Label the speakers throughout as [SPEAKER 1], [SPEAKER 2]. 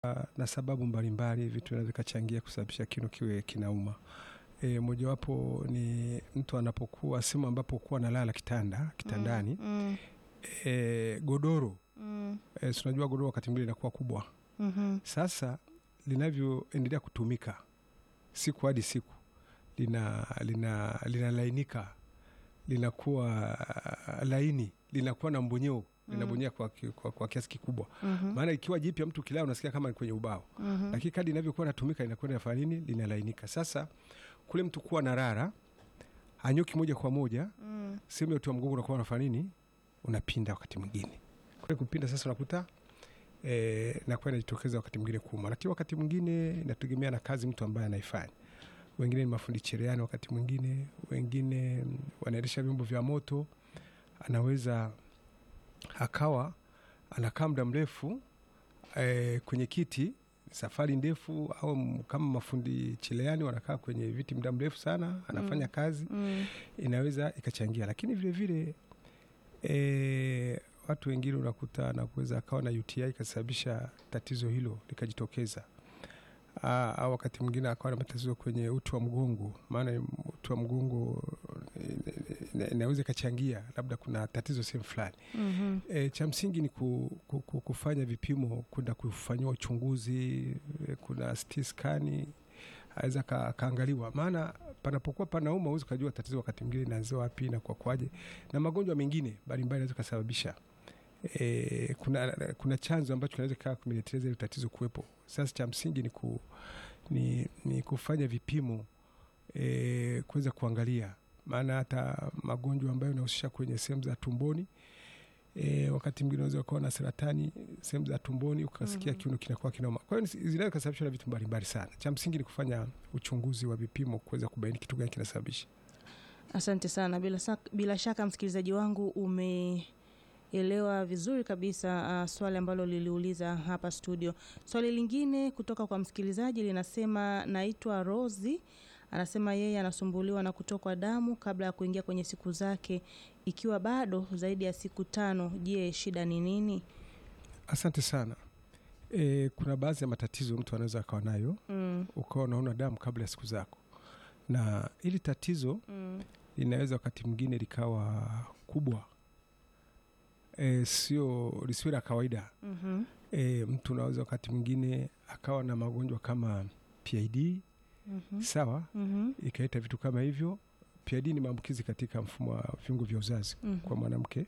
[SPEAKER 1] na sababu mbalimbali, vitu vinaweza vikachangia kusababisha kino kiwe kinauma. E, mojawapo ni mtu anapokuwa sehemu ambapo kuwa analala kitanda kitandani
[SPEAKER 2] Mm,
[SPEAKER 1] e, godoro
[SPEAKER 2] mm,
[SPEAKER 1] e, si unajua godoro wakati mwingine linakuwa kubwa.
[SPEAKER 2] mhm,
[SPEAKER 1] Sasa linavyoendelea kutumika siku hadi siku lina lina linalainika linakuwa ah, laini linakuwa na mbonyeo linabonyea kwa, ki- kwa, kwa kiasi kikubwa.
[SPEAKER 2] mhm,
[SPEAKER 1] Maana ikiwa jipya mtu kilaa unasikia kama ni kwenye ubao
[SPEAKER 2] mhm.
[SPEAKER 1] lakini kadi inavyokuwa natumika inakuwa inafanya nini? Linalainika. Sasa kule mtu kuwa na rara anyoki moja kwa moja,
[SPEAKER 2] Mm,
[SPEAKER 1] sehemu ya uti wa mgongo unakuwa unafanya nini? Unapinda wakati mwingine. Kule kupinda sasa unakuta eh, nakuwa inajitokeza wakati mwingine kuuma, lakini wakati mwingine inategemea na kazi mtu ambaye anaifanya. Wengine ni mafundi cherehani, wakati mwingine wengine mm, wanaendesha vyombo vya moto, anaweza akawa anakaa muda mrefu eh, kwenye kiti safari ndefu, au m- kama mafundi cherehani wanakaa kwenye viti muda mrefu sana, anafanya kazi
[SPEAKER 2] mm,
[SPEAKER 1] inaweza ikachangia, lakini vile vile e, watu wengine unakuta na kuweza akawa na UTI ikasababisha tatizo hilo likajitokeza. Aa, au wakati mwingine akawa na matatizo kwenye uti wa mgongo, maana uti wa mgongo eh, ina- inaweza ikachangia, labda kuna tatizo sehemu fulani.
[SPEAKER 2] mhm.
[SPEAKER 1] E, cha msingi ni ku, ku, ku, kufanya vipimo, kwenda kufanyiwa uchunguzi. e, Kuna CT scan aweza akaangaliwa, maana panapokuwa panauma huwezi ukajua tatizo wakati mwingine inaanzia wapi na kwa kwaje, na magonjwa mengine mbalimbali yanaweza kusababisha e, kuna, kuna chanzo ambacho kinaweza kaa kumeleteleza ile tatizo kuwepo. Sasa cha msingi ni, ku, ni, ni kufanya vipimo e, kuweza kuangalia, maana hata magonjwa ambayo yanahusisha kwenye sehemu za tumboni E, wakati mwingine unaweza ukawa na saratani sehemu za tumboni ukasikia kiuno kinakuwa kinauma. Kwa hiyo ni- zinaweza kusababishwa na vitu mbalimbali sana. Cha msingi ni kufanya uchunguzi wa vipimo kuweza kubaini kitu gani kinasababisha.
[SPEAKER 2] Asante sana. Bila, sak- bila shaka msikilizaji wangu umeelewa vizuri kabisa uh, swali ambalo liliuliza hapa studio. Swali lingine kutoka kwa msikilizaji linasema, naitwa Rosi, anasema yeye anasumbuliwa na kutokwa damu kabla ya kuingia kwenye siku zake, ikiwa bado zaidi ya siku tano. Je, shida ni nini?
[SPEAKER 1] Asante sana. E, kuna baadhi ya matatizo mtu anaweza akawa nayo
[SPEAKER 2] Mm,
[SPEAKER 1] ukawa unaona damu kabla ya siku zako, na hili tatizo
[SPEAKER 2] mm,
[SPEAKER 1] linaweza wakati mwingine likawa kubwa, e, sio lisiwe la kawaida.
[SPEAKER 2] mhm,
[SPEAKER 1] E, mtu unaweza wakati mwingine akawa na magonjwa kama PID
[SPEAKER 2] mhm,
[SPEAKER 1] sawa
[SPEAKER 2] mhm,
[SPEAKER 1] ikaleta vitu kama hivyo. PID ni maambukizi katika mfumo wa viungo vya uzazi
[SPEAKER 2] mhm.
[SPEAKER 1] kwa mwanamke.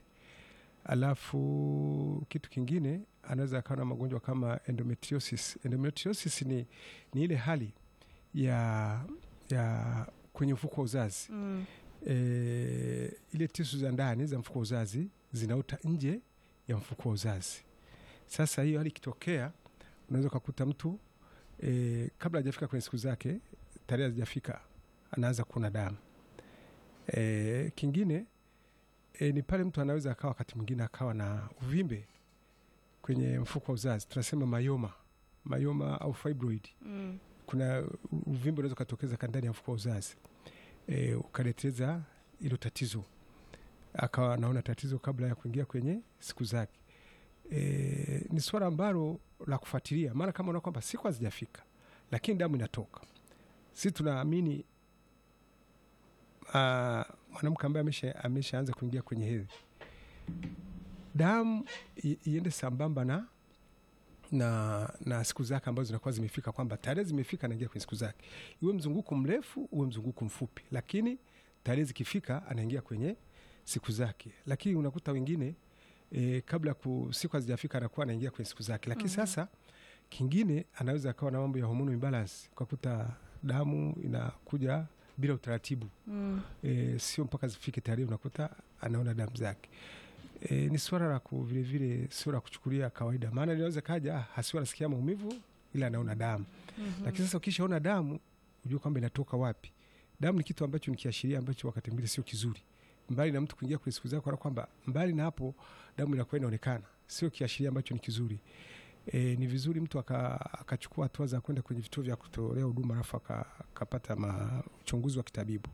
[SPEAKER 1] Alafu kitu kingine anaweza akawa na magonjwa kama endometriosis. Endometriosis ni, ni ile hali ya, ya kwenye mfuko wa uzazi
[SPEAKER 2] Mm,
[SPEAKER 1] e, ile tisu za ndani za mfuko wa uzazi zinaota nje ya mfuko wa uzazi. Sasa hiyo hali ikitokea, unaweza ukakuta mtu e, kabla hajafika kwenye siku zake, tarehe hazijafika, anaanza kuona damu. E, kingine e, ni pale mtu anaweza akawa wakati mwingine akawa na uvimbe kwenye mfuko wa uzazi, tunasema mayoma mayoma au fibroid
[SPEAKER 2] mm,
[SPEAKER 1] kuna uvimbe unaweza ukatokeza ka ndani ya mfuko wa uzazi e, ukaleteza hilo tatizo, akawa anaona tatizo kabla ya kuingia kwenye siku zake. E, ni swala ambalo la kufuatilia, maana kama unaona kwamba siku hazijafika lakini damu inatoka, si tunaamini ah, mwanamke ambaye amesha ameshaanza kuingia kwenye hedhi, damu i- iende sambamba na na, na siku zake ambazo zinakuwa zimefika, kwamba tarehe zimefika, anaingia kwenye siku zake, iwe mzunguko mrefu uwe mzunguko mfupi, lakini tarehe zikifika anaingia kwenye siku zake. Lakini unakuta wengine e, kabla ya ku- siku hazijafika anakuwa anaingia kwenye siku zake, lakini
[SPEAKER 2] Mhm.
[SPEAKER 1] sasa kingine anaweza akawa na mambo ya hormone imbalance, ukakuta damu inakuja bila utaratibu
[SPEAKER 2] mm.
[SPEAKER 1] e, sio mpaka zifike tarehe unakuta anaona damu zake. E, ni swala la ku- vile vile sio la kuchukulia kawaida, maana linaweza kaja ah, hasiwa anasikia maumivu ila anaona damu
[SPEAKER 2] Mhm.
[SPEAKER 1] lakini sasa ukishaona damu ujue kwamba inatoka wapi. Damu ni kitu ambacho ni kiashiria ambacho wakati mwingine sio kizuri, mbali na mtu kuingia kwenye siku zake, wala kwamba mbali na hapo damu inakuwa inaonekana, sio kiashiria ambacho ni kizuri. E, ni vizuri mtu aka- akachukua hatua za kwenda kwenye vituo vya kutolea huduma alafu aka- akapata ma- uchunguzi wa kitabibu.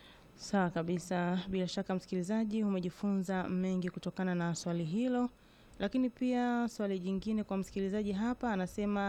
[SPEAKER 2] Sawa kabisa. Bila shaka, msikilizaji, umejifunza mengi kutokana na swali hilo Lakini pia swali jingine kwa msikilizaji hapa anasema